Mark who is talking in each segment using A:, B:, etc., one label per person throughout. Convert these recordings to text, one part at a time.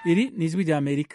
A: iri ni ijwi rya amerika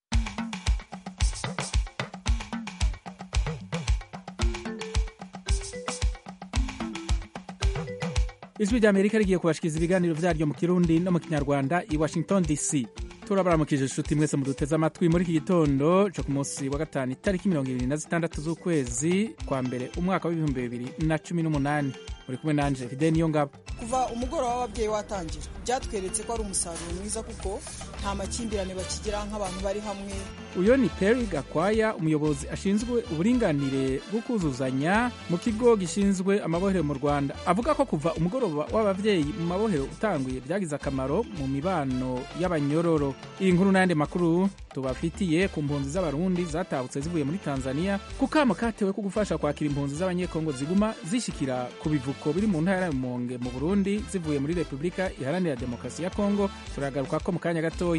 A: ijwi rya amerika rigiye kubashikiriza ibiganiro vyaryo mu kirundi no mu kinyarwanda i washington dc turabaramukije inshuti mwese muduteze amatwi muri iki gitondo co ku munsi wa gatanu itariki mirongo ibiri na zitandatu z'ukwezi kwa mbere umwaka w'ibihumbi bibiri na cumi n'umunani muri kumwe nanje fide niyo ngabo
B: kuva umugoroba w'ababyeyi watangira byatweretse ko ari umusaruro mwiza kuko nta makimbirane bakigira nk'abantu bari hamwe
A: uyo ni peri gakwaya umuyobozi ashinzwe uburinganire bwo kuzuzanya mu kigo gishinzwe amabohero mu rwanda avuga ko kuva umugoroba w'ababyeyi mu mabohero utanguye byagize akamaro mu mibano y'abanyororo iyi nkuru n'ayandi makuru tubafitiye ku mpunzi z'abarundi zatahutse zivuye muri tanzania ku kamo katewe ko gufasha kwakira impunzi z'abanyekongo ziguma zishikira ku bivuko biri mu ntara ya rumonge mu burundi zivuye muri repubulika iharanira demokarasi ya kongo turagaruka ko mu kanya gatoya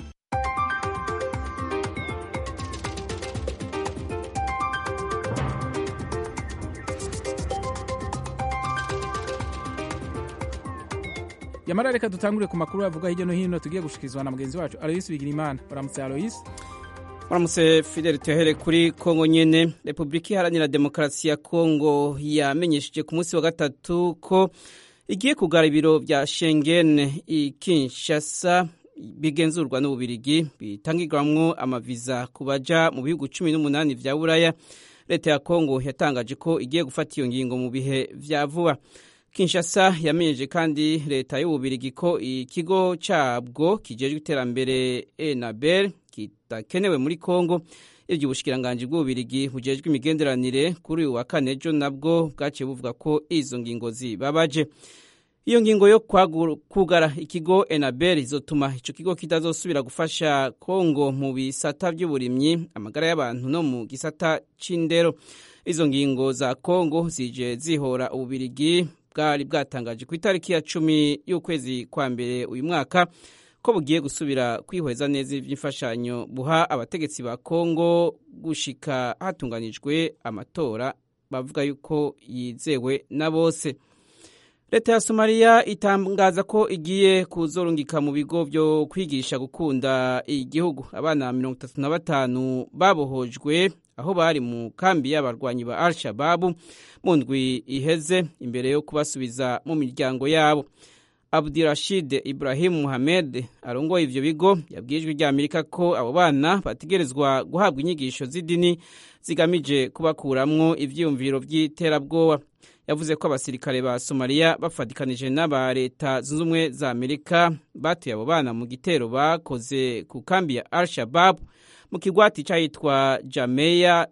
A: yamara reka dutangure ku makuru avuga hirya no hino tugiye gushikirizwa na mugenzi wacu aloyisi bigirimana baramutse aloyisi
C: baramutse fideli tuhere kuri kongo nyene repubulika iharanira demokarasi ya kongo yamenyesheje ku munsi wa gatatu ko igiye kugara ibiro vya shengen i kinshasa bigenzurwa n'ububirigi bitangirwamwo amaviza ku baja mu bihugu cumi n'umunani vya buraya leta ya kongo yatangaje ko igiye gufata iyo ngingo mu bihe vya vuba kinshasa yamenyeje kandi leta y'ububirigi ko ikigo cabwo kijejwe iterambere enabel kidakenewe muri kongo ivyo ubushikiranganji bw'ububirigi bujejwe imigenderanire kuri uyu wa kane ejo nabwo bwaciye buvuga ko izo ngingo zibabaje iyo ngingo yo kugara ikigo enabel izotuma ico kigo kitazosubira gufasha kongo mu bisata vy'uburimyi amagara y'abantu no mu gisata c'indero izo ngingo za kongo zije zihora ububirigi bwari bwatangaje ku itariki ya cumi y'ukwezi kwa mbere uyu mwaka ko bugiye gusubira kwihweza neza iby'imfashanyo buha abategetsi ba kongo gushika hatunganijwe amatora bavuga yuko yizewe na bose leta ya somaliya itangaza ko igiye kuzorungika mu bigo byo kwigisha gukunda igihugu abana mirongo itatu na batanu babohojwe aho bari mu kambi y'abarwanyi ba al shababu mu ndwi iheze imbere yo kubasubiza mu miryango yabo abdirashid ibrahim muhamed arongoye ivyo bigo yabwiye ijwi rya amerika ko abo bana bategerezwa guhabwa inyigisho z'idini zigamije kubakuramwo ivyiyumviro vy'iterabwoba yavuze ko abasirikare ba somaliya bafatikanije n'aba leta zunze ubumwe za amerika batuye abo bana mu gitero bakoze ku kambi ya al shababu mu kigwati cyahitwa jameya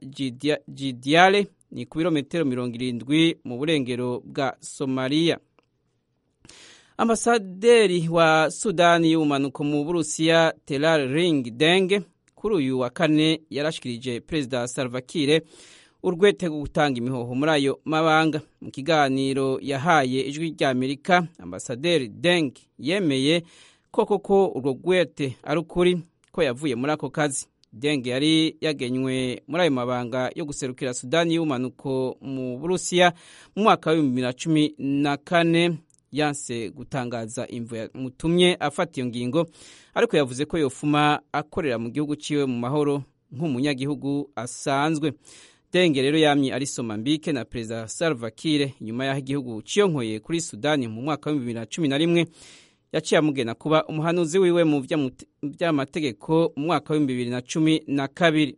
C: jidiale ni ku birometero mirongo irindwi mu burengero bwa somaliya ambasaderi wa sudani y'ubumanuko mu burusiya terar ring deng kuri uyu wa kane yarashikirije perezida salvakire urwete rwo gutanga imihoho muri ayo mabanga mu kiganiro yahaye ijwi rya amerika ambasaderi deng yemeye ko koko urwo rwete ari ukuri ko yavuye muri ako kazi deng yari yagenywe muri ayo mabanga yo guserukira sudani y'ubumanuko mu burusiya mu mwaka w'ibihumbi bibiri na cumi na kane yanse gutangaza imvo yamutumye afata iyo ngingo ariko yavuze ko yofuma akorera mu gihugu ciwe mu mahoro nk'umunyagihugu asanzwe denge rero yamye ari somambike na perezida salva kiir nyuma y'aho igihugu ciyonkoye kuri sudani mu mwaka wa bibiri na cumi na rimwe yaciye amugena kuba umuhanuzi wiwe mu by'amategeko mu mwaka w'ibihumbi bibiri na cumi na kabiri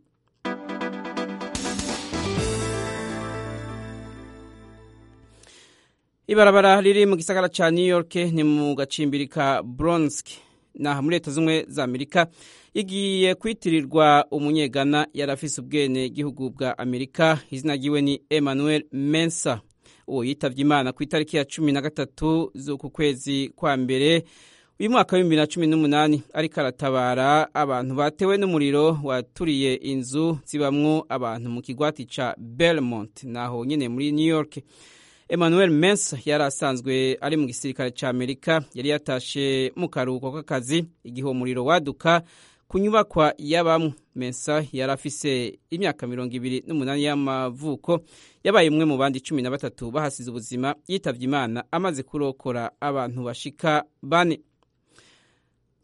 C: ibarabara riri mu gisagara ca new york ni mu gacimbiri ka bronsk naha muri leta z'ubumwe za amerika igiye kwitirirwa umunyegana yari afise ubwene gihugu bwa amerika izina ryiwe ni emmanuel mensa uwo yitavye imana ku itariki ya cumi na gatatu z'uku kwezi kwa mbere uyu mwaka w'ibihumbi na cumi n'umunani ariko aratabara abantu batewe n'umuriro waturiye inzu zibamwo abantu mu kigwati ca belmont naho nyene muri new york emmanuel mensa yari asanzwe ari mu gisirikare ca amerika yari yatashe mu karuhuko k'akazi igihe uwo muriro waduka ku nyubakwa y'abamwe mensa yari afise imyaka mirongo ibiri n'umunani y'amavuko yabaye umwe mu bandi cumi na batatu bahasize ubuzima yitavye imana amaze kurokora abantu bashika bane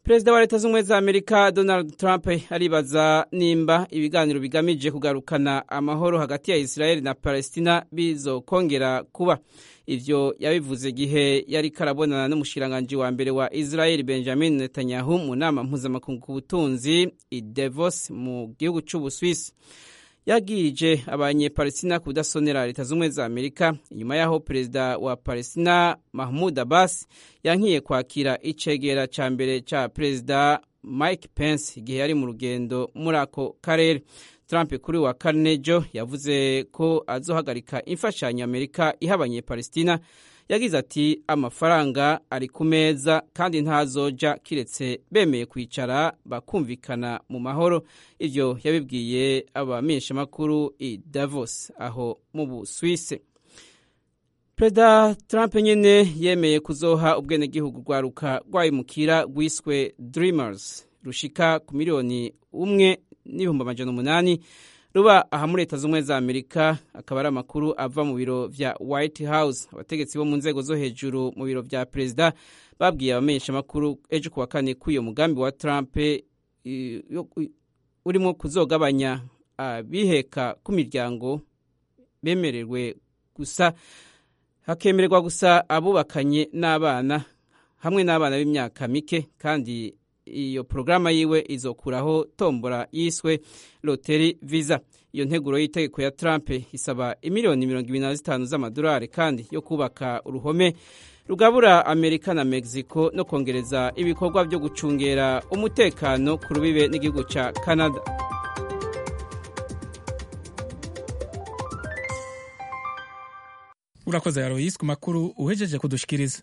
C: perezida wa leta z'ubumwe za amerika donald trump aribaza nimba ibiganiro bigamije kugarukana amahoro hagati ya israel na palestina bizokongera kuba ivyo yabivuze igihe yari karabonana n'umushikiranganji wa mbere wa israel benjamin netanyahu mu nama mpuzamakungu ku butunzi i davos mu gihugu c'ubuswisi yagirije abanyepalestina kudasonera leta z'ubumwe za amerika inyuma y'aho perezida wa palestina mahmud abbas yankiye kwakira icegera ca mbere ca perezida mike pence igihe yari mu rugendo muri ako karere trump kuri wa kane jo yavuze ko azohagarika imfashanyo amerika iha abanyepalestina yagize ati amafaranga ari ku meza kandi ntazoja kiretse bemeye kwicara bakumvikana mu mahoro ivyo yabibwiye abamenyeshamakuru i davos aho mu buswise perezida trump nyene yemeye kuzoha ubwenegihugu rwaruka rwayimukira rwiswe dreamers rushika ku miliyoni umwe n'ibihumbi amajana umunani ruba aha muri leta z'ubumwe za amerika akaba ari amakuru ava mu biro vya white house abategetsi bo mu nzego zo hejuru mu biro vya perezida babwiye abamenyeshamakuru ejo kuwa kane ko uyo mugambi wa trump urimo kuzogabanya abiheka ku miryango bemererwe gusa hakemererwa gusa abubakanye n'abana hamwe n'abana b'imyaka mike kandi iyo porogaramu yiwe izokuraho tombora yiswe loteri visa iyo nteguro y'itegeko ya Trump isaba imiliyoni mirongo ibiri na zitanu z'amadolari kandi yo kubaka uruhome rugabura amerika na mexico no kongereza ibikorwa byo gucungera umutekano ku rubibe n'igihugu cya canada
A: urakoze yaroyisi ku makuru uhejeje kudushikiriza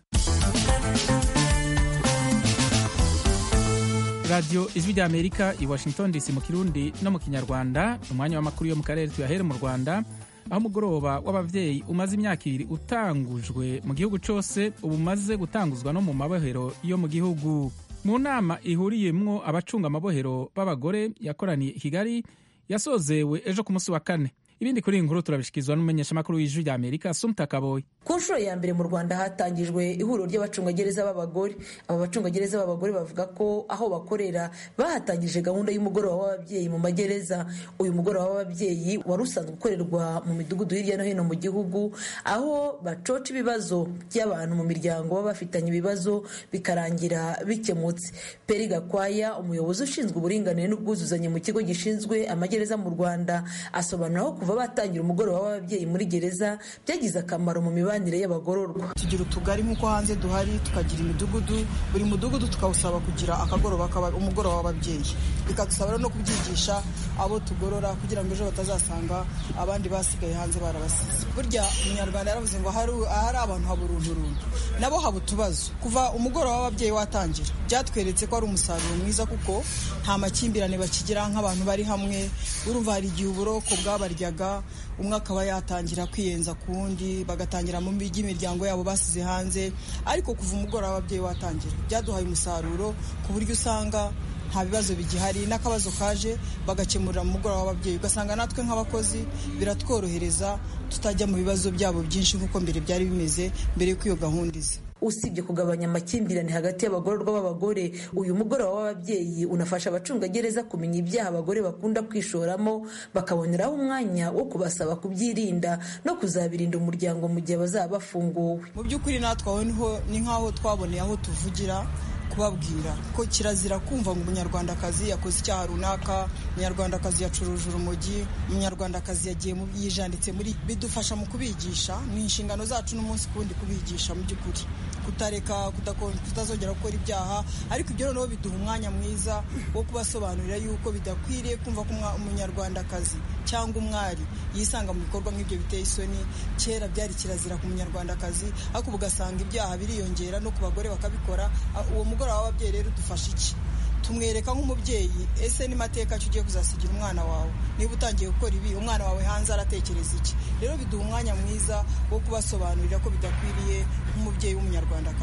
A: radiyo ijwi rya amerika i washington dc mu kirundi no mu kinyarwanda umwanya w'amakuru yo mu karere tuyahere mu rwanda aho umugoroba w'ababyeyi umaze imyaka ibiri utangujwe mu gihugu cyose ubu umaze gutanguzwa no mu mabohero yo mu gihugu mu nama ihuriyemwo abacunga amabohero b'abagore yakoraniye i kigali yasozewe ejo ku munsi wa kane ibindi kuri iyi nkuru turabishyikirizwa n'umumenyeshamakuru w'ijwi rya amerika sumta kaboyi
D: ku nshuro ya mbere mu rwanda hatangijwe ihuriro ry'abacungagereza b'abagore aba bacungagereza b'abagore bavuga ko aho bakorera bahatangije gahunda y'umugoroba w'ababyeyi mu magereza uyu mugoroba w'ababyeyi wari usanzwe ukorerwa mu midugudu hirya no hino mu gihugu aho bacoca ibibazo by'abantu mu miryango baba bafitanye ibibazo bikarangira bikemutse peri gakwaya umuyobozi ushinzwe uburinganire n'ubwuzuzanye mu kigo gishinzwe amagereza mu rwanda asobanura aho kuva batangira umugoroba w'ababyeyi muri gereza byagize akamaro mu mibanire y'abagororwa
B: tugira utugari nk'uko hanze duhari tukagira imidugudu buri mudugudu tukawusaba kugira akagoroba umugoroba w'ababyeyi bikadusaba no kubyigisha abo tugorora kugira ngo ejo batazasanga abandi basigaye hanze barabasize burya umunyarwanda yaravuze ngo ahari abantu haba urunturuntu nabo haba utubazo kuva umugoroba w'ababyeyi watangira byatweretse ko ari umusaruro mwiza kuko nta makimbirane bakigira nk'abantu bari hamwe urumva hari igihe uburoko bwabaryaga umwe akaba yatangira kwiyenza ku wundi bagatangira mu by'imiryango yabo basize hanze ariko kuva umugoroba w'ababyeyi watangira byaduhaye umusaruro ku buryo usanga nta bibazo bigihari n'akabazo kaje bagakemurira mu mugoroba w'ababyeyi ugasanga natwe nk'abakozi biratworohereza tutajya mu bibazo byabo byinshi nk'uko mbere byari bimeze mbere y'uko iyo gahunda iza
D: usibye kugabanya amakimbirane hagati y'abagororwa b'abagore uyu mugoroba w'ababyeyi unafasha abacungagereza kumenya ibyaha abagore bakunda kwishoramo bakaboneraho umwanya wo kubasaba kubyirinda no kuzabirinda umuryango mu gihe bazaba bafunguwe
B: mu by'ukuri natwe aho ni nk'aho twaboneye aho tuvugira kubabwira ko kirazira kumva ngo umunyarwandakazi yakoze icyaha runaka umunyarwandakazi yacuruje urumogi umunyarwandakazi yagiye yijanditse muri bidufasha mu kubigisha ni inshingano zacu n'umunsi ku wundi kubigisha mu by'ukuri kutareka kutazongera gukora ibyaha ariko ibyo noneho biduha umwanya mwiza wo kubasobanurira yuko bidakwiriye kumva ko umunyarwandakazi cyangwa umwari yisanga mu bikorwa nk'ibyo biteye isoni kera byari kirazira ku munyarwandakazi ariko ubu ugasanga ibyaha biriyongera no ku bagore bakabikora uwo mugoroba w'ababyeyi rero udufasha iki tumwereka nk'umubyeyi ese ni mateka ki ugiye kuzasigira umwana wawe niba utangiye gukora ibi umwana wawe hanze aratekereza iki rero biduha umwanya mwiza wo kubasobanurira ko bidakwiriye nk'umubyeyi w'umunyarwandakazi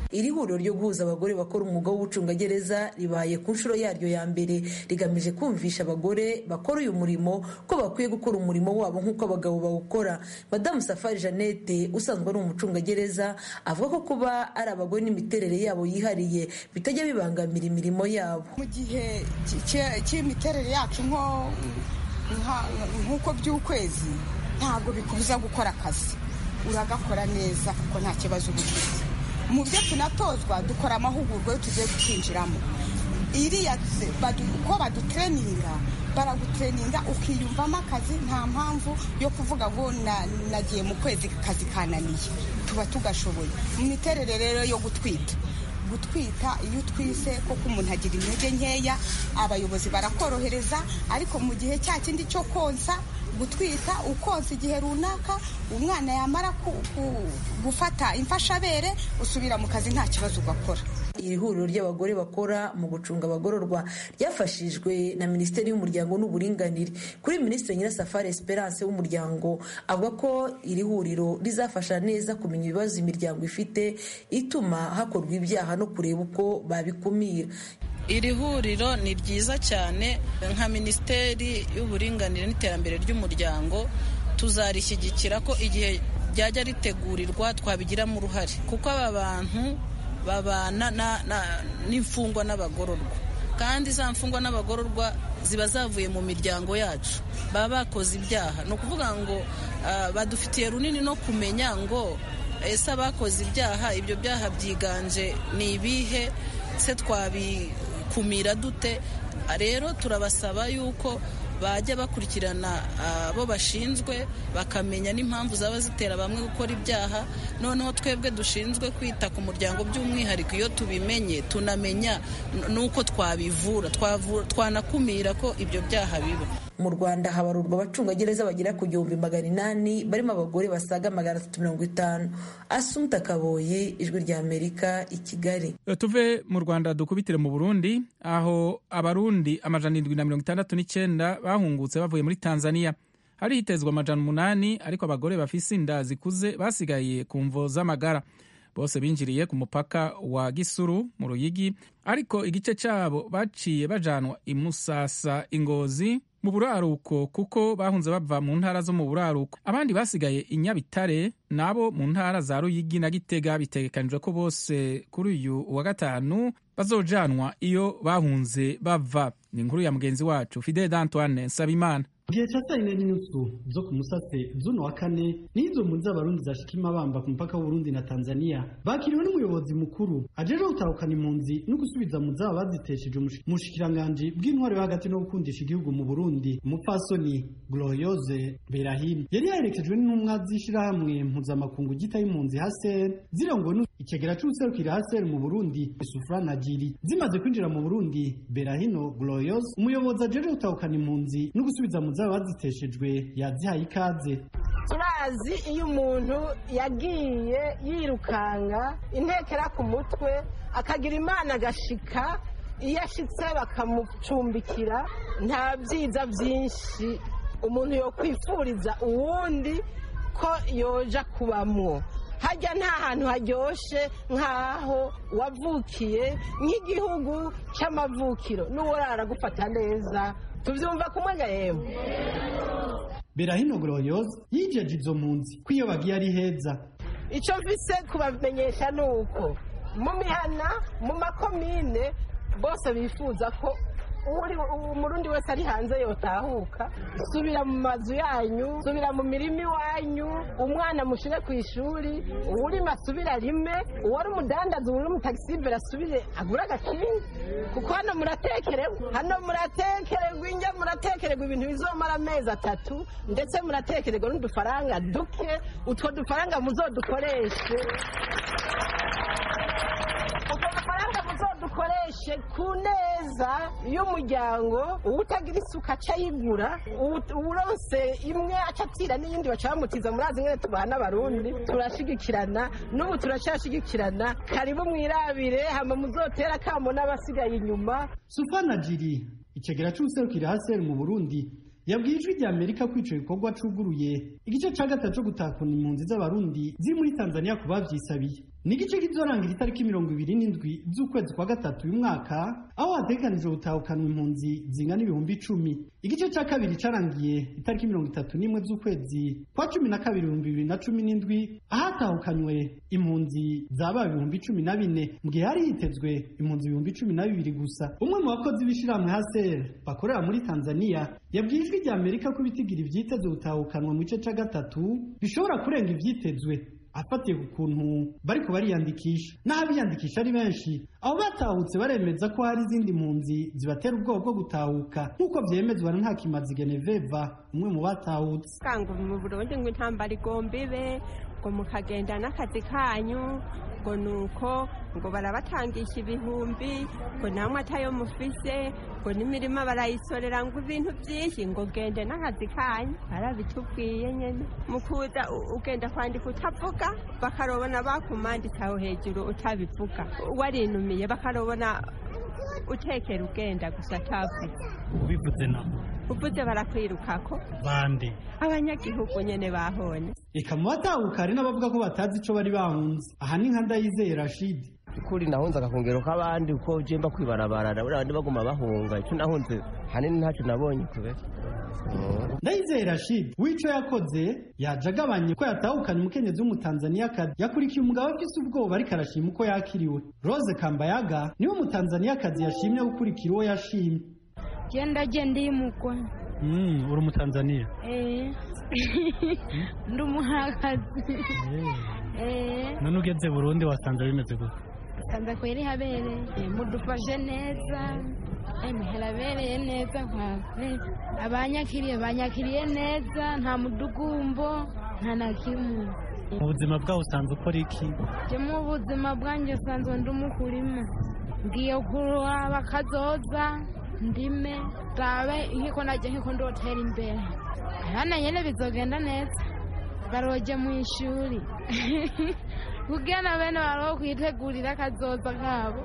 D: iri huriro ryo guhuza abagore bakora umwuga w'ubucungagereza ribaye ku nshuro yaryo ya mbere rigamije kumvisha abagore bakora uyu murimo ko bakwiye gukora umurimo wabo nk'uko abagabo bawukora madamu safari jeannette usanzwe ari umucungagereza avuga ko kuba ari abagore n'imiterere yabo yihariye bitajya bibangamira imirimo yabo
E: mu gihe cy'imiterere yacu nk'uko by'ukwezi ntabwo bikubuza gukora akazi uragakora neza kuko nta kibazo uba ufite mu byo tunatozwa dukora amahugurwa yo tugiye gukinjiramo iriya ko badutreninga baragutreninga ukiyumvamo akazi nta mpamvu yo kuvuga ngo nagiye mu kwezi akazi kananiye tuba tugashoboye mu miterere rero yo gutwita gutwita iyo utwise koko umuntu agira intege nkeya abayobozi barakorohereza ariko mu gihe cya kindi cyo konsa gutwita ukonsa igihe runaka umwana yamara gufata imfashabere usubira mu kazi nta kibazo ugakora
D: iri huriro ry'abagore bakora mu gucunga abagororwa ryafashijwe na minisiteri y'umuryango n'uburinganire kuri minisitiri nyirasafari esperance w'umuryango avuga ko iri huriro rizafasha neza kumenya ibibazo imiryango ifite ituma hakorwa ibyaha no kureba uko babikumira
F: iri huriro ni ryiza cyane nka minisiteri y'uburinganire n'iterambere ry'umuryango tuzarishyigikira ko igihe ryajya ritegurirwa twabigiramo uruhare kuko aba bantu babana n'imfungwa n'abagororwa kandi za mfungwa n'abagororwa ziba zavuye mu miryango yacu baba bakoze ibyaha ni ukuvuga ngo badufitiye runini no kumenya ngo ese abakoze ibyaha ibyo byaha byiganje ni ibihe se twabikumira dute rero turabasaba yuko bajya bakurikirana abo bashinzwe bakamenya n'impamvu zaba zitera bamwe gukora ibyaha noneho twebwe dushinzwe kwita ku muryango by'umwihariko iyo tubimenye tunamenya n'uko twabivura twanakumira ko ibyo byaha biba
D: mu rwanda habarurwa abacungagereza bagera ku gihumbi magana inani barimo abagore basaga magana atatu mirongo itanu asumta kaboye ijwi rya amerika i kigali
A: tuve mu rwanda dukubitire mu burundi aho abarundi amajana indwi na mirongo itandatu n'icyenda bahungutse bavuye muri tanzania hari hitezwa amajana umunani ariko abagore bafise inda zikuze basigaye ku mvo z'amagara bose binjiriye ku mupaka wa gisuru mu ruyigi ariko igice cyabo baciye bajanwa i musasa ingozi mu buraruko kuko bahunze bava mu ntara zo mu buraruko abandi basigaye i nyabitare nabo mu ntara za ruyigi na gitega bitegekanijwe ko bose kuri uyu wa gatanu bazojanwa iyo bahunze bava ni inkuru ya mugenzi wacu fidel antoine nsabimana
G: gihe cya saa yine n'inusu zo ku musase z'uno wa kane n'izo mpunzi z'abarundi zashika imabamba ku mupaka w'uburundi na tanzania bakiriwe n'umuyobozi mukuru ajeje gutahukana impunzi no gusubiza mu zaba bazitesheje umushikiranganji bw'intwari yo hagati no gukundisha igihugu mu burundi umupfasoni gloriose berahim yari yaherekejwe n'intumwa z'ishirahamwe mpuzamakungu gita y'impunzi haser zirongowe ikigera c'ubuserukira haser mu burundi isufura na jiri zimaze kwinjira mu burundi berahino gloriose umuyobozi ajeje gutahukana impunzi no gusubiza mu zaba baziteshejwe yazihaye ikaze
H: turazi iyo umuntu yagiye yirukanga intekera ku mutwe akagira imana agashika iyo ashitse bakamucumbikira nta byiza byinshi umuntu yokwifuriza uwundi ko yoja kubamwo hajya nta hantu haryoshye nk'aho wavukiye nk'igihugu cy'amavukiro n'uworara gufata neza tubyumva kumwe ga yemwe
G: berahino gloriose yijeje izo mpunzi ko iyo bagiye ari heza
H: icyo mvise kubamenyesha ni uko mu mihana mu makomine bose bifuza ko umurundi wese ari hanze yotahuka subira mu mazu yanyu subira mu mirima iwanyu umwana mushyire ku ishuri uwurimo asubire arime uwari umudandaza uwari umutagisibere asubire agure agakingi kuko hano muratekererwa hano muratekererwa injya muratekererwa ibintu bizomara amezi atatu ndetse muratekererwa n'udufaranga duke utwo dufaranga muzodukoreshe utwo dufaranga muzodukoreshe ku neza y'umuryango uwutagira isuka aca ayigura uwurose imwe aca atira n'iyindi baca bamutiza murazi nyine tubaha n'abarundi turashigikirana n'ubu turacyashigikirana karibu mwirabire hama muzotera akamo n'abasigaye inyuma
G: sufana jiri ikigera c'ubuserukira haseri mu burundi yabwiye ijwi rya amerika ko ico gikorwa cuguruye igice ca gatatu co gutakuna impunzi z'abarundi ziri muri tanzania ku bavyisabiye ni igice kizorangira itariki mirongo ibiri n'indwi z'ukwezi kwa gatatu uyu mwaka aho hategekanijwe gutahukanwa impunzi zingana ibihumbi icumi igice cya kabiri carangiye itariki mirongo itatu n'imwe z'ukwezi kwa cumi na kabiri ibihumbi bibiri na cumi n'indwi ahatahukanywe impunzi zaba ibihumbi cumi na bine mu gihe hari hitezwe impunzi ibihumbi cumi na bibiri gusa umwe mu bakozi b'ishirahamwe haser bakorera muri tanzania yabwiye ijwi rya amerika ko ibitigira ivyitezwe gutahukanwa mu gice ca gatatu bishobora kurenga ivyitezwe afatiye ku kuntu bariko bariyandikisha n'aho abiyandikisha ari benshi abo batahutse baremeza ko hari izindi mpunzi zibatera ubwoba bwo gutahuka nk'uko vyemezwa na ntakimazi geneveva umwe mu batahutse
I: kanga mu burundi ngo intambara igomba ibe ngo mukagenda n'akazi kanyu ngo nuko ngo barabatangisha ibihumbi ngo namwe atayo mufise ngo n'imirima barayisorera ngo ibintu byinshi ngo gende n'akazi kanyu barabitubwiye nyene mu kuza ugenda kwandika utavuga bakarobona bakumanditse aho hejuru utabivuga warinumiye bakarobona utekera ugenda gusa atavuze
G: ubivuze na
I: uvuze barakwirukako
G: bande
I: abanyagihugu nyene bahone
G: eka mu batahuka hari n'abavuga ko batazi ico bari bahunze aha ni nka ndayizeye rashidi
J: kuri nahunze agakongero k'abandi uko jemba kwibarabara buriya abandi baguma bahunga icyo nahunze hanini ntacyo nabonye kubera
G: ndayizeye rashidi w'ico yakoze yaje agabanye ko yatahukanye umukenyezi w'umutanzaniyakazi yakurikiye umugabo afise ubwoba ariko arashima uko yakiriwe rose kambayaga niwe umutanzaniyakazi yashimye gukurikira uwo yashimye
K: genda genda yimugwa
G: uri umutanzaniya
K: ndi umuhakazi
G: none ugeze burundi wasanze bimeze gute
K: usanze kweri habereye mudufashe neza harabereye neza abanyakiriye banyakiriye neza nta mudugumbo nta na kimwe
G: mu buzima bwawe usanze ukora iki
K: je mu buzima bwanjye usanzwe ndi umukurima ngiye kuraba kazoza ndime rabe nkiko najya nkiko ndotera imbere abana nyene bizogenda neza baroje mu ishuri kugira na bene baro kwitegurira kazoza kabo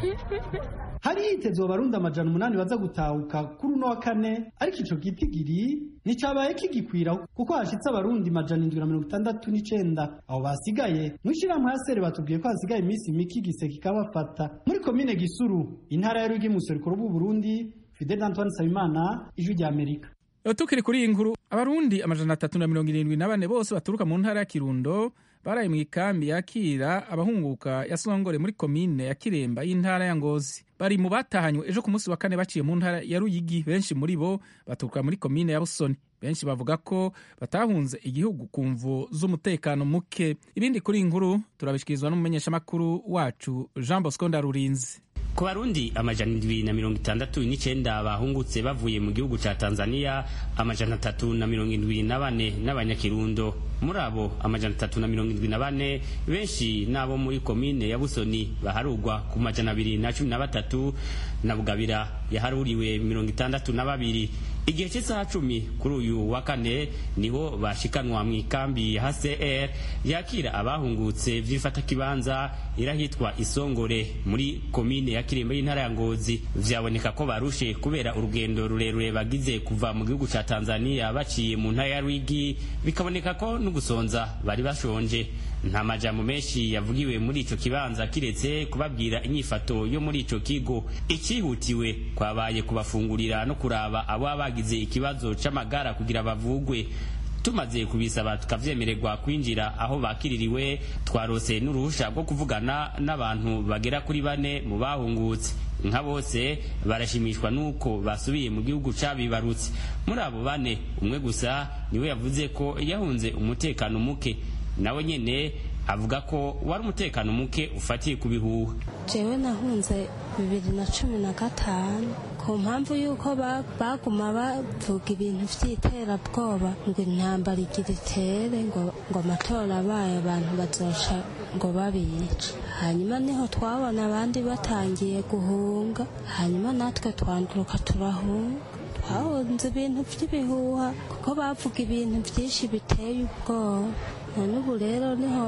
G: hari hitezwe abarundi amajana umunani baza gutahuka kuri uno wa kane ariko ico gitigiri nticabaye kigikwira kuko hashitse abarundi majana indwi na mirongo itandatu n'icenda abo basigaye mw'ishirahamwe ya sere batubwiye ko hasigaye iminsi mike igise kikabafata muri komine gisuru intara ya rwigi muserukiro bw'uburundi fidel antoine nsabimana ijwi rya amerika
A: tukiri kuri iyi nkuru abarundi amajana atatu na mirongo irindwi na bane bose baturuka mu ntara ya kirundo baraye mu ikambi yakira abahunguka ya songore muri komine ya kiremba y'intara ya ngozi bari mu batahanywe ejo ku munsi wa kane baciye mu ntara ya ruyigi benshi muri bo baturuka muri komine ya busoni benshi bavuga ko batahunze igihugu ku mvu z'umutekano muke ibindi kuri iyi nkuru turabishikirizwa n'umumenyeshamakuru wacu jean bosco ndarurinzi
L: ku barundi amajana indwi na mirongo itandatu n'icenda bahungutse bavuye mu gihugu ca tanzania amajana atatu na mirongo indwi na bane n'abanyakirundo muri abo amajana atatu na mirongo indwi na bane benshi n'abo muri komine ya busoni baharugwa ku majana abiri na cumi na batatu na bugabira yaharuriwe mirongo itandatu na babiri igihe cy'isaha cumi kuri uyu wa kane niho bashikanwa mu ikambi ya hcr yakira abahungutse vy'ifatakibanza irahitwa isongore muri komine ya kirembo y'intara ya ngozi vyaboneka ko barushe kubera urugendo rurerure bagize kuva mu gihugu ca tanzania baciye mu ntara ya rwigi bikaboneka ko n'ugusonza bari bashonje nta majambo menshi yavugiwe muri ico kibanza kiretse kubabwira inyifato yo muri ico kigo ikihutiwe kwabaye kubafungurira no kuraba abo bagize ikibazo c'amagara kugira bavugwe tumaze kubisaba tukavyemererwa kwinjira aho bakiririwe twarose n'uruhusha rwo kuvugana n'abantu bagera kuri bane mu bahungutse nka bose barashimishwa n'uko basubiye mu gihugu cabibarutse muri abo bane umwe gusa niwe yavuze ko yahunze umutekano muke nawe nyene avuga ko wari umutekano muke ufatiye ku bihuha
M: jewe nahunze bibiri na cumi na gatanu ku mpamvu y'uko baguma bavuga ibintu vy'iterabwoba ngo intambara igira itere ngo ngo amatora abaye abantu bazoca ngo babice hanyuma niho twabona abandi batangiye guhunga hanyuma natwe twanduruka turahunga twahunze ibintu vy'ibihuha kuko bavuga ibintu vyinshi biteye ubwoba none ubu rero niho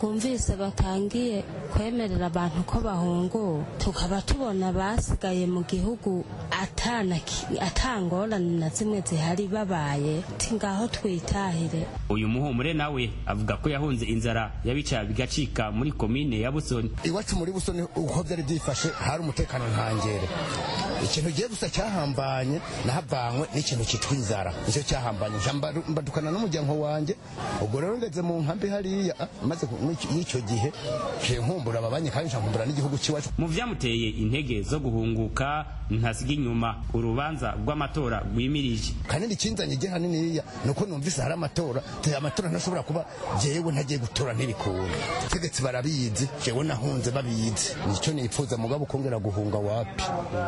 M: twumvise batangiye kwemerera abantu ko bahungura tukaba tubona basigaye mu gihugu atangorane na zimwe zihari babaye ti ngaho twitahire
L: uyu muhumure nawe avuga ko yahunze inzara yabica bigacika muri komine ya busoni
N: iwacu muri busoni uko byari byifashe hari umutekano ntangere ikintu ugiye gusa cyahambanye nahavanywe n'ikintu cyitwa inzara nicyo cyahambanye mbadukana n'umuryango wanjye ubwo rero ngeze mu nkambi hariya maze y'icyo gihe nkumbura ababanye kandi nkumbura n'igihugu cy'iwacu
L: mu byamuteye intege zo guhunguka ntasiga inyuma urubanza rw'amatora rwimirije
N: kanini ikinzanye igihe haniniya ni uko numvise hari amatora amatora ntashobora kuba jewe ntagiye gutora ntibikunda tegetsi barabizi jewe nahunze babizi nicyo nipfuza mugabo ukongera guhunga wapi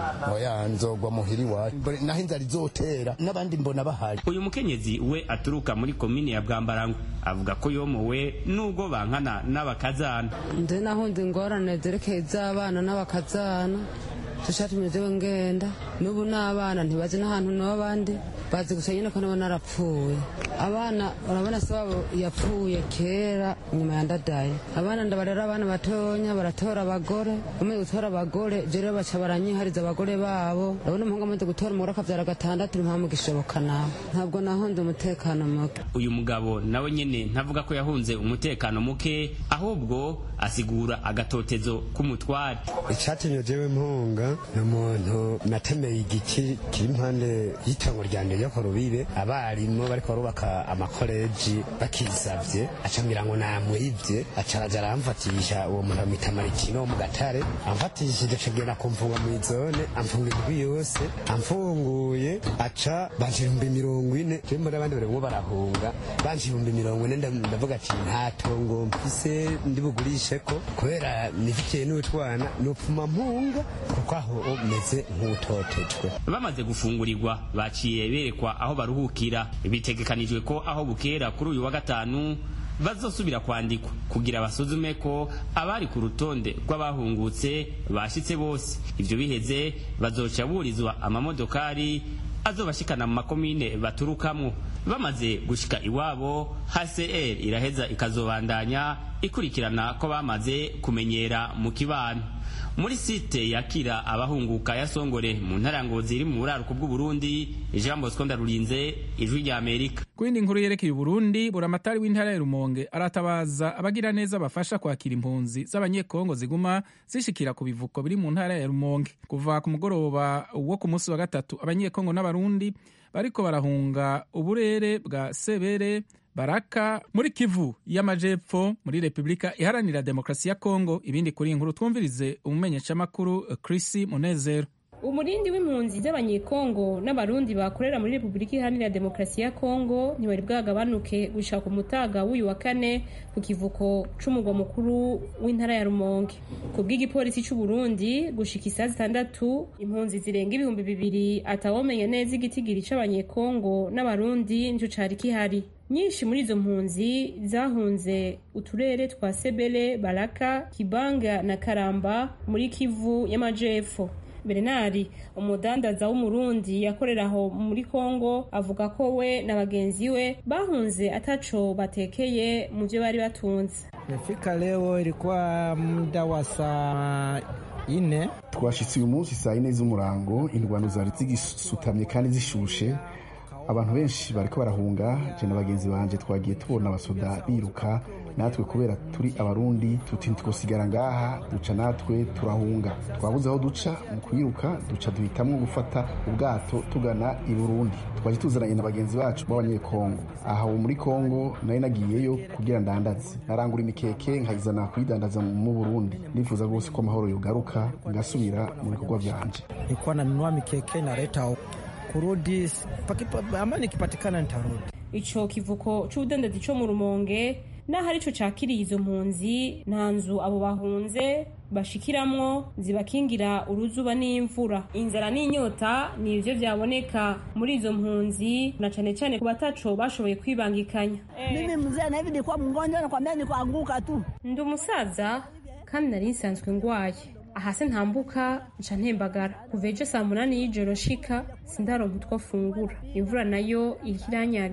N: oya nzogwa muhiri wacu naho inzara izotera n'abandi mbona bahari
L: uyu mukenyezi we aturuka muri komine ya bwambarangwe avuga ko yomowe nubwo bankana n'abakazana
O: nze nahunze ingorane zerekeye iz'abana n'abakazana tushatumye jewe ngenda n'ubu n'abana ntibazi n'ahantu n'abandi bazi gusa nyine ko nabo narapfuye abana urabona se wabo yapfuye kera nyuma ya ndadaye abana ndabarera abana batonya baratora abagore bamaze gutora abagore je rero baca baranyihariza abagore babo urabona umuhungu amaze gutora umugore akavyara gatandatu ntimpamu gishoboka nawe ntabwo nahunze umutekano muke
L: uyu mugabo nawe nyene ntavuga ko yahunze umutekano muke ahubwo asigura agatotezo k'umutware
P: icatumye jewe mpunga ni umuntu natemeye igiki kiri impande y'itongo ryanje ryo ku rubibe abarimu bariko barubaka amakoleji bakisavye acambwira ngo namwivye aca araja aramfatisha uwo muntu bamwita marikino wo mu gatare amfatishije acagenda kumfunga mw'izone amfunga indwi yose amfunguye aca banje ibihumbi mirongo ine jewe mbona abandi barimwo barahunga banje ibihumbi mirongo ine ndavuga ati nta tongo mfise ndi bugurisheko kubera nifitiye n'utwana nopfuma mpunga kuko aho meze nk'utotejwe
L: bamaze gufungurirwa baciye berekwa aho baruhukira bitegekanijwe ko aho bukera kuri uyu wa gatanu bazosubira kwandikwa kugira basuzume ko abari ku rutonde rw'abahungutse bashitse bose ivyo biheze bazoca burizwa amamodokari azobashikana mu makomine baturukamwo bamaze gushika iwabo hcr iraheza ikazobandanya ikurikirana ko bamaze kumenyera mu kibano muri site yakira abahunguka ya songore mu ntara ngozi iri mu buraruko bw'uburundi jean bosco ndarurinze ijwi rya amerika
A: ku yindi nkuru yerekeye uburundi buramatari w'intara ya rumonge aratabaza abagira neza bafasha kwakira impunzi z'abanyekongo ziguma zishikira ku bivuko biri mu ntara ya rumonge kuva ku mugoroba wo ku munsi wa gatatu abanyekongo n'abarundi bariko barahunga uburere bwa sebere baraka muri kivu y'amajepfo muri repubulika iharanira demokarasi ya kongo ibindi kuri inkuru twumvirize umumenyeshamakuru chrisi munezero
Q: umurindi w'impunzi z'abanyekongo n'abarundi bakorera muri repubulika iharanira demokarasi ya kongo ntibari bwagabanuke gushaka umutaga w'uyu wa kane ku kivuko c'umugwa mukuru w'intara ya rumonge ku bw'igipolisi c'uburundi gushika isaha zitandatu impunzi zirenga ibihumbi bibiri atawomenya neza igitigiri c'abanyekongo n'abarundi nico cari kihari nyinshi muri izo mpunzi zahunze uturere twa sebele baraka kibanga na karamba muri kivu y'amajepfo bernard umudandaza w'umurundi yakorera aho muri kongo avuga ko we na bagenzi we bahunze ataco batekeye mu byo bari batunze
R: Nimefika leo ilikuwa muda wa saa ine.
S: twashitse uyu munsi saa yine z'umurango indwano zari zigisutamye kandi zishushe abantu benshi bariko barahunga je na bagenzi banje twagiye tubona abasoda biruka natwe kubera turi abarundi tuti ntitwosigara ngaha duca natwe turahunga twabuze aho duca mu kwiruka duca duhitamwo gufata ubwato tugana i burundi twaje tuzananye na bagenzi bacu b'abanyekongo aha ubu muri kongo nari nagiyeyo kugira ndandaze narangura imikeke nkayizana kuyidandaza mu burundi nifuza rwose ko amahoro yogaruka ngasubira mu bikorwa vyanje
R: Nilikuwa nanunua mikeke naleta huku. kurudi pakipa, amani ikipatikana nitarudi.
Q: ico kivuko c'ubudandazi co mu rumonge naho arico cakiriye izo mpunzi nta nzu abo bahunze bashikiramwo zibakingira uruzuba n'imvura inzara n'inyota ni ivyo vyaboneka muri izo mpunzi na cane cane ku bataco bashoboye kwibangikanya
T: Mimi mzee na hivi nilikuwa mgonjwa nakwambia nikuanguka tu.
Q: ndi umusaza kandi nari nsanzwe ngwaye ahase ntambuka nca ntembagara kuva ejo saa munani y'ijoro shika sindaronka utwo fungura imvura nayo iriko iranyagira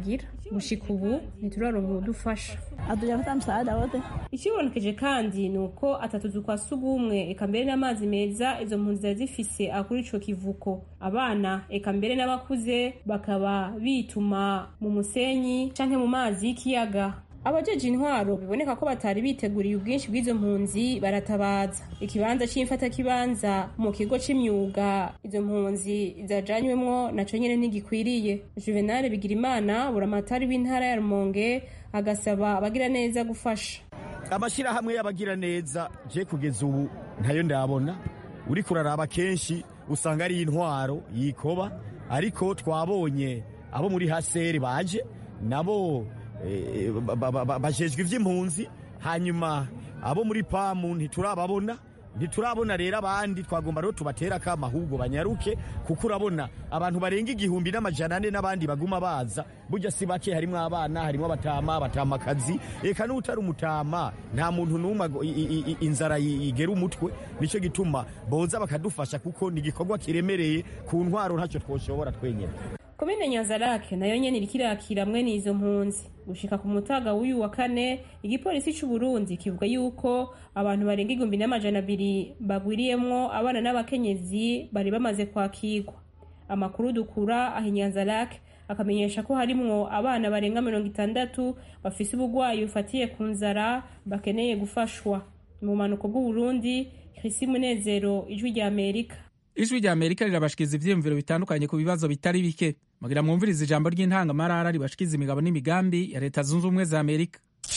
Q: gushika ubu ntituraronka udufasha
T: hatujapata msaada wote
Q: ikibonekeje kandi ni uko atatuzu twa sugumwe eka mbere n'amazi meza izo mpunzi zari zifise akuri ico kivuko abana eka mbere n'abakuze bakaba bituma mu musenyi canke mu mazi y'ikiyaga abajeje intwaro biboneka ko batari biteguriye ubwinshi bw'izo mpunzi baratabaza ikibanza c'imfatakibanza mu kigo c'imyuga izo mpunzi zajanywemwo naco nyene ntigikwiriye juvenal bigirimana buramatari w'intara ya rumonge agasaba abagira neza gufasha
U: amashyirahamwe y'abagira neza je kugeza ubu ntayo ndabona uri kuraraba kenshi usanga ari intwaro yikoba ariko twabonye abo muri haseri baje nabo bajejwe iby'impunzi hanyuma abo muri pamu ntiturababona ntiturabona rero abandi twagomba rero tubatera akama ahubwo banyaruke kuko urabona abantu barenga igihumbi n'amajana ane n'abandi baguma baza burya si bake harimo abana harimo abatama abatamakazi reka n'utari umutama nta muntu n'umwe inzara igera umutwe nicyo gituma boza bakadufasha kuko ni igikorwa kiremereye ku ntwaro ntacyo twoshobora twenyine
Q: komine nyanzarake nayo nyene iriko irakira mwene izo mpunzi gushika ku mutaga w'uyu wa kane igipolisi c'u Burundi kivuga yuko abantu barenga igihumbi n'amajana abiri bagwiriyemwo abana n'abakenyezi bari bamaze kwakirwa amakuru dukura aho inyanzarake akamenyesha ko harimwo abana barenga mirongo itandatu bafise ubugwayi bufatiye ku nzara bakeneye gufashwa mu bumanuko bw'uburundi krisi munezero ijwi rya amerika
A: ijwi rya amerika rirabashikiza ivyiyumviro bitandukanye ku bibazo bitari bike mugira mwumviriza ijambo ry'intangamarara ribashikiza imigabo n'imigambi ya leta zunze ubumwe za amerika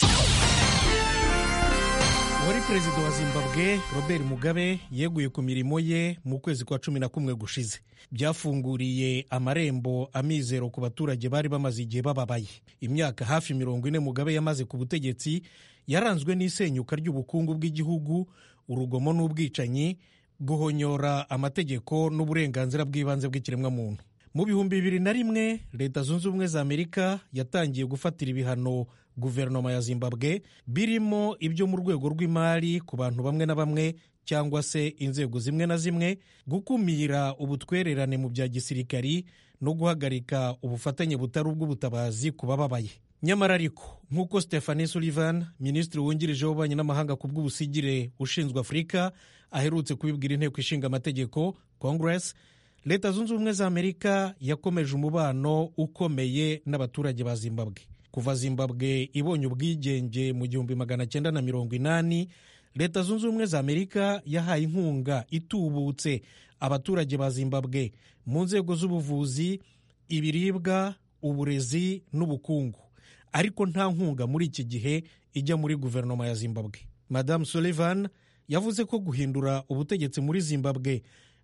V: wari perezida wa zimbabwe robert mugabe yeguye ku mirimo ye mu kwezi kwa cumi na kumwe gushize byafunguriye amarembo amizero ku baturage bari bamaze igihe bababaye imyaka hafi mirongo ine mugabe yamaze ku butegetsi yaranzwe n'isenyuka ry'ubukungu bw'igihugu urugomo n'ubwicanyi guhonyora amategeko n'uburenganzira bw'ibanze bw'ikiremwamuntu mu bihumbi bibiri na rimwe leta zunze ubumwe za amerika yatangiye gufatira ibihano guverinoma ya zimbabwe birimo ibyo mu rwego rw'imari ku bantu bamwe na bamwe cyangwa se inzego zimwe na zimwe gukumira ubutwererane mu bya gisirikari no guhagarika ubufatanye butari ubw'ubutabazi ku bababaye nyamara ariko nk'uko stephanie sullivan minisitiri wungirije w'ububanyi n'amahanga ku bw'ubusigire ushinzwe afurika aherutse kubibwira inteko ishinga amategeko congress leta zunze ubumwe za amerika yakomeje umubano ukomeye n'abaturage ba zimbabwe kuva zimbabwe ibonye ubwigenge mu gihumbi magana cyenda na mirongo inani leta zunze ubumwe za amerika yahaye inkunga itubutse abaturage ba zimbabwe mu nzego z'ubuvuzi ibiribwa uburezi n'ubukungu ariko nta nkunga muri iki gihe ijya muri guverinoma ya zimbabwe madamu sullivan yavuze ko guhindura ubutegetsi muri zimbabwe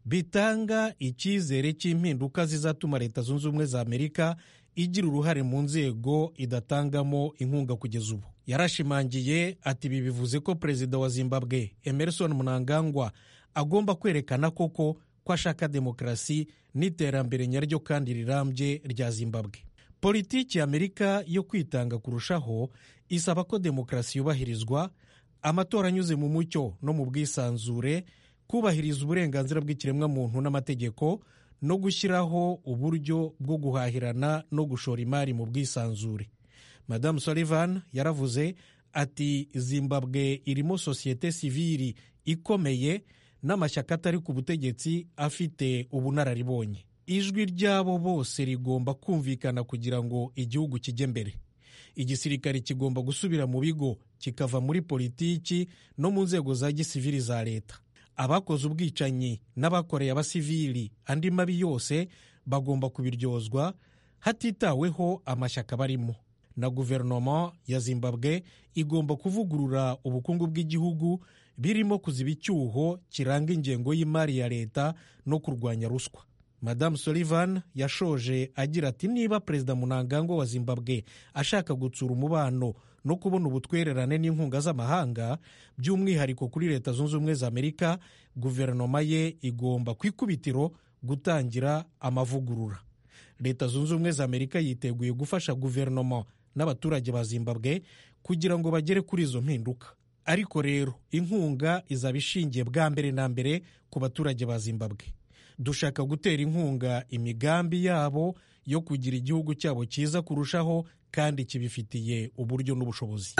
V: bitanga icyizere cy'impinduka zizatuma leta zunze ubumwe za amerika igira uruhare mu nzego idatangamo inkunga kugeza ubu yarashimangiye ati ibi bivuze ko perezida wa zimbabwe emerson mnangagwa agomba kwerekana koko ko ashaka demokarasi n'iterambere nyaryo kandi rirambye rya zimbabwe politiki ya amerika yo kwitanga kurushaho isaba ko demokarasi yubahirizwa amatora anyuze mu mucyo no mu bwisanzure kubahiriza uburenganzira bw'ikiremwamuntu n'amategeko no gushyiraho uburyo bwo guhahirana no gushora imari mu bwisanzure madamu sullivan yaravuze ati zimbabwe irimo sosiyete sivili ikomeye n'amashyaka atari ku butegetsi afite ubunararibonye ijwi ryabo bose rigomba kumvikana kugira ngo igihugu kijye mbere igisirikare kigomba gusubira mu bigo kikava muri politiki no mu nzego za gisivili za leta abakoze ubwicanyi n'abakoreye abasivili andi mabi yose bagomba kubiryozwa hatitaweho amashyaka barimo na guverinoma ya zimbabwe igomba kuvugurura ubukungu bw'igihugu birimo kuziba icyuho kiranga ingengo y'imari ya leta no kurwanya ruswa madamu sullivan yashoje agira ati niba perezida munangagwa wa zimbabwe ashaka gutsura umubano no kubona ubutwererane n'inkunga z'amahanga by'umwihariko kuri leta zunze ubumwe za amerika guverinoma ye igomba ku ikubitiro gutangira amavugurura leta zunze ubumwe za amerika yiteguye gufasha guverinoma n'abaturage ba zimbabwe kugira ngo bagere kuri izo mpinduka ariko rero inkunga izaba ishingiye bwa mbere na mbere ku baturage ba zimbabwe dushaka gutera inkunga imigambi yabo yo kugira igihugu cyabo cyiza kurushaho kandi kibifitiye uburyo n'ubushobozi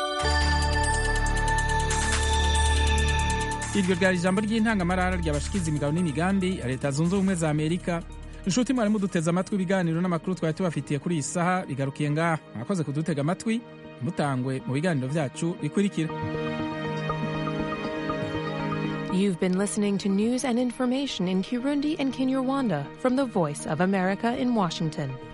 A: iryo ryari ijambo ry'intangamarara ryabashikiza imigabo n'imigambi ya leta zunze ubumwe za amerika inshuti mwari muduteze amatwi ibiganiro n'amakuru twari tubafitiye kuri iyi saha bigarukiye ngaha mwakoze kudutega amatwi mutangwe mu biganiro byacu bikurikira
B: You've been listening to news and information in Kirundi and Kinyarwanda from the Voice of America in Washington.